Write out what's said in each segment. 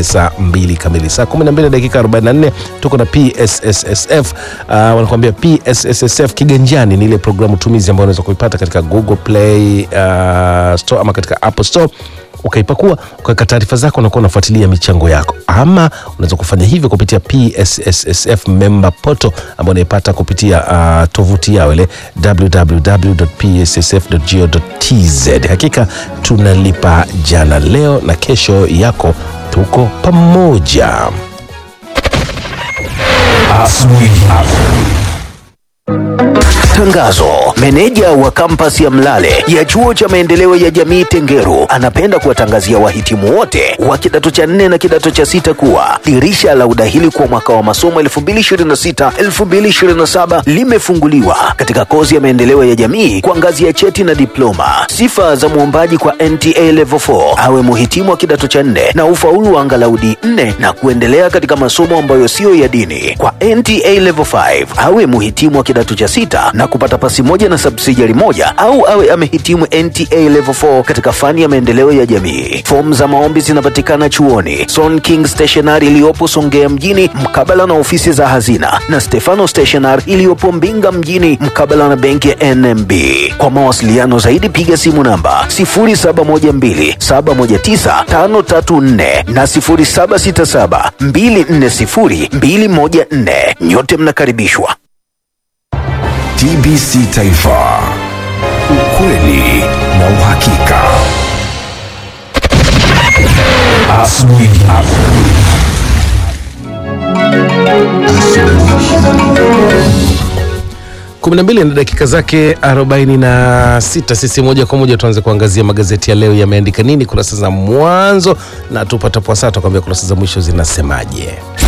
pale saa mbili kamili. Saa 12 dakika 44 tuko na PSSSF. Uh, wanakuambia PSSSF kiganjani ni ile programu tumizi ambayo unaweza kuipata katika Google Play uh, Store ama katika Apple Store ukaipakua ukaweka taarifa zako, unakuwa unafuatilia michango yako, ama unaweza kufanya hivyo kupitia PSSSF member portal ambayo unaipata kupitia uh, tovuti yao ile www.pssf.go.tz. Hakika tunalipa jana, leo na kesho yako, tuko pamoja. Tangazo. Meneja wa kampasi ya Mlale ya chuo cha maendeleo ya jamii Tengeru anapenda kuwatangazia wahitimu wote wa kidato cha nne na kidato cha sita kuwa dirisha la udahili kwa mwaka wa masomo 2026-2027 limefunguliwa katika kozi ya maendeleo ya jamii kwa ngazi ya cheti na diploma. Sifa za mwombaji kwa NTA Level 4 awe muhitimu wa kidato cha nne na ufaulu wa angalau D4 na kuendelea katika masomo ambayo siyo ya dini. Kwa NTA Level 5 awe muhitimu wa kidato cha sita na kupata pasi moja na subsidiary moja au awe amehitimu NTA Level 4 katika fani ya maendeleo ya jamii. Fomu za maombi zinapatikana chuoni Son King Stationery iliyopo Songea mjini mkabala na ofisi za hazina na Stefano Stationery iliyopo Mbinga mjini mkabala na benki ya NMB. Kwa mawasiliano zaidi piga simu namba 0712719534 na 0767240214. Nyote mnakaribishwa. TBC Taifa, ukweli na uhakika. Asubuhi. kumi na mbili na dakika zake 46. Sisi moja kwa moja tuanze kuangazia magazeti ya leo yameandika nini kurasa za mwanzo, na tupatapo saa tukwambia kurasa za mwisho zinasemaje.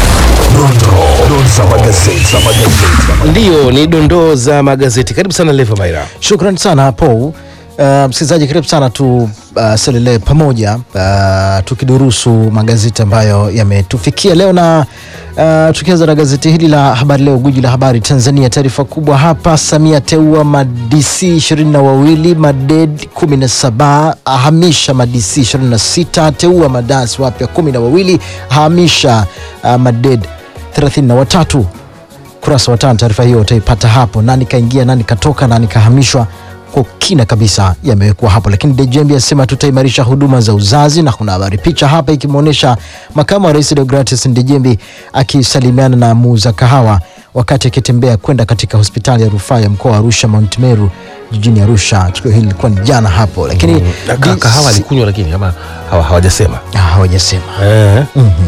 Dondoo za magazeti. za magazeti. Ndiyo, ni dondoo za magazeti. Karibu sana Leva Maira. Shukran sana Paul. Uh, msikilizaji karibu sana tu uh, selele pamoja uh, tukidurusu magazeti ambayo yametufikia leo na uh, tukianza na gazeti hili la Habari Leo, guji la habari Tanzania. Taarifa kubwa hapa, Samia teua madc ishirini na wawili maded kumi na saba ahamisha madc ishirini na sita teua madasi wapya kumi na wawili ahamisha uh, maded thelathini na watatu kurasa wa tano. Taarifa hiyo utaipata hapo, nani kaingia, nani katoka, nani kahamishwa kwa kina kabisa yamewekwa hapo, lakini Dejembi asema tutaimarisha huduma za uzazi, na kuna habari picha hapa ikimwonyesha makamu wa rais Deogratias Ndejembi akisalimiana na muuza kahawa wakati akitembea kwenda katika hospitali ya rufaa ya mkoa wa Arusha Mount Meru jijini Arusha. Tukio hili lilikuwa ni jana hapo, lakini Na ka- kahawa alikunywa lakini ama hawa- hawajasema Ah, hawajasema. eh.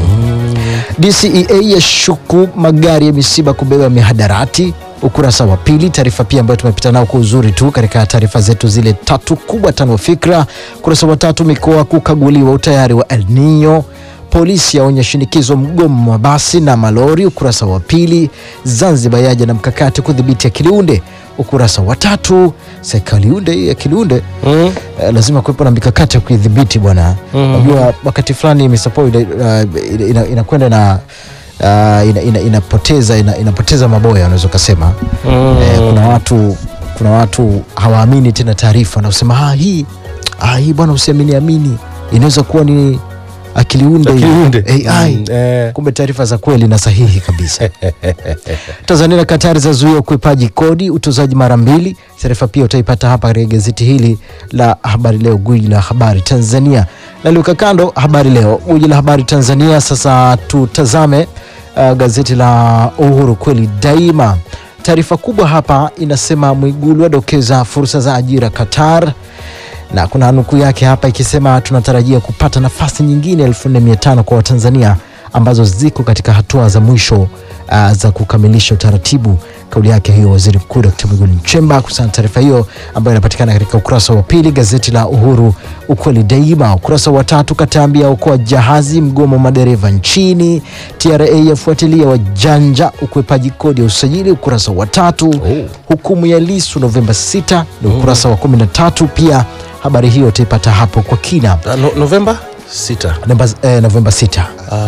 DCEA yashuku magari ya misiba kubeba mihadarati, ukurasa wa pili. Taarifa pia ambayo tumepita nao kwa uzuri tu katika taarifa zetu zile tatu kubwa tano fikra. Ukurasa wa tatu, mikoa kukaguliwa utayari wa El Nino. Polisi yaonya shinikizo mgomo wa basi na malori. Ukurasa wa pili, Zanzibar yaja na mkakati kudhibiti akiliunde. Ukurasa wa tatu, sekaliunde hii akiliunde Mm. eh, lazima kuwepo na mikakati ya kuidhibiti bwana. Unajua wakati fulani misapo inakwenda ina, ina, inakwenda na uh, ina, ina, inapoteza ina, inapoteza maboya unaweza ukasema eh, kuna watu kuna watu hawaamini tena taarifa na kusema ah, hii ah, hii bwana usiamini amini inaweza kuwa ni akiliunde Akiliunde. AI Mm, eh. kumbe taarifa za kweli na sahihi kabisa Tanzania na Katari zazuia ukwepaji kodi utozaji mara mbili. Taarifa pia utaipata hapa katika gazeti hili la Habari Leo, gwiji la habari Tanzania. Naliweka kando Habari Leo, gwiji la habari Tanzania. Sasa tutazame uh, gazeti la Uhuru kweli daima. Taarifa kubwa hapa inasema Mwigulu adokeza fursa za ajira Qatar na kuna nukuu yake hapa ikisema tunatarajia kupata nafasi nyingine 4500 kwa Watanzania ambazo ziko katika hatua za mwisho uh, za kukamilisha utaratibu. Kauli yake hiyo Waziri Mkuu Dkt. Mwigulu Nchemba kuhusiana na taarifa hiyo ambayo inapatikana katika ukurasa wa pili gazeti la Uhuru ukweli daima. Ukurasa wa tatu, Katambi yaokoa jahazi mgomo madereva nchini. TRA yafuatilia wajanja ukwepaji kodi ya usajili. Ukurasa wa tatu, hukumu ya Lisu Novemba 6 ni ukurasa wa 13 pia habari hiyo utaipata hapo kwa kina Ah, no, Novemba 6. Novemba, eh, Novemba 6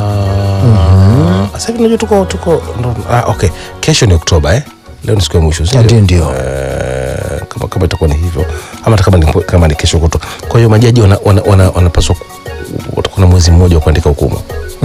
Ah, Sasa hivi unajua tuko tuko ndo- ah, okay. Kesho ni Oktoba eh? Leo ni siku ya mwisho si ndio ndio Eh, kama, kama itakuwa ni hivyo ama hata kama ni, kama ni kesho kuto. Kwa hiyo majaji wanapaswa wana, wana, wanapaswa ku- watakuwa na mwezi mmoja wa kuandika hukumu